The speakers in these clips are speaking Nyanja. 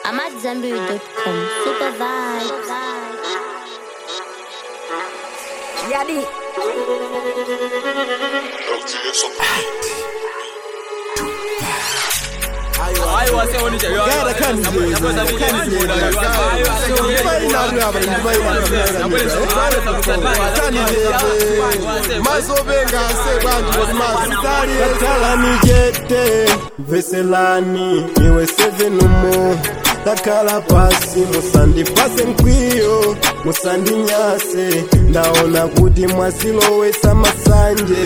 AmadZambiri.com. Super vibes. Yadi. Gara kan zai zo, kan zai zo. Bai na ruwa bai bai na ruwa. Kan zai zo. Maso benga se bantu wa mazari. Takala ni jete, veselani, iwe seven umo. Takala pasi, musandi pase mkwiyo, musandi nyase. Ndaona kuti mwasilowesa masanje.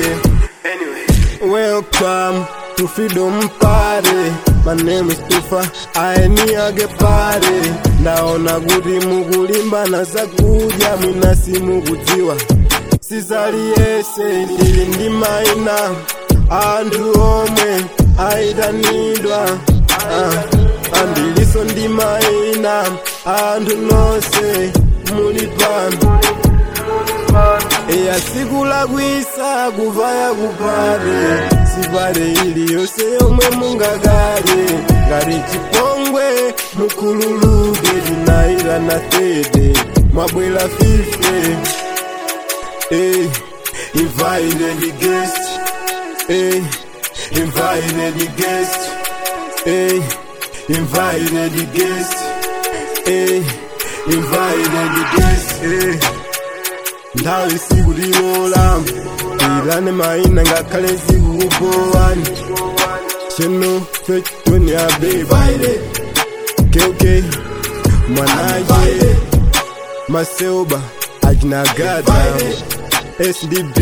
Welcome to Freedom Party. My name is Tufa, aeniage pare. Ndaona kuti mukulimbana zakudya mwina simukudziwa. Sizali yese ndili ndi maina, anthu omwe aitanidwa. Ah, andiliso ndi maina, anthu nonse muli pano. Eya siku lakwisa kuvaya kupale sipale iliyonse yomwe mungagale ngati chipongwe mukhululuke tinayira na tete mwabwera fife Eh, invited guest Eh, invited guest Eh, invited guest Eh, invited guest Eh. nthawi sikulilola ilane maina ngakhale zikukupowani cheno fetoni abebaile keuke mwanaje maseoba ajinagada sdb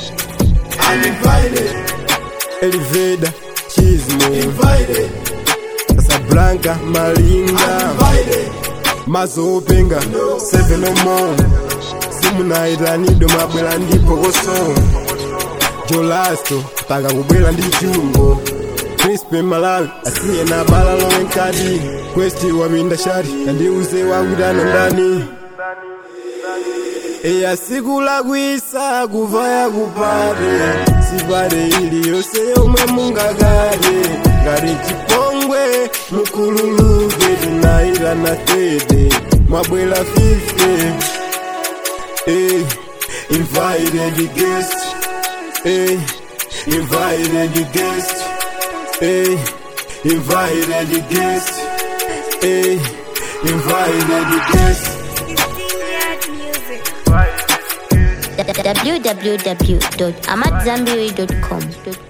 eliveda chismo casablanca malinga mazopenga seven or more simunaitanido mabwera ndi pokoso jolasto paka kubwera ndi chumbo crispe malawi asiye na bala lowe nkati kwesti wapinda shati kandiuze wakutano ndani eya siku lakwisa kuvaya kupate sipate iliyonse yomwe mungagale ngati chipongwe mukhululuke tinayira na tete mwabwera fife eh, invited guest, eh, invited guest, eh, invited guest, eh, invited guest. www.amadzambiri.com.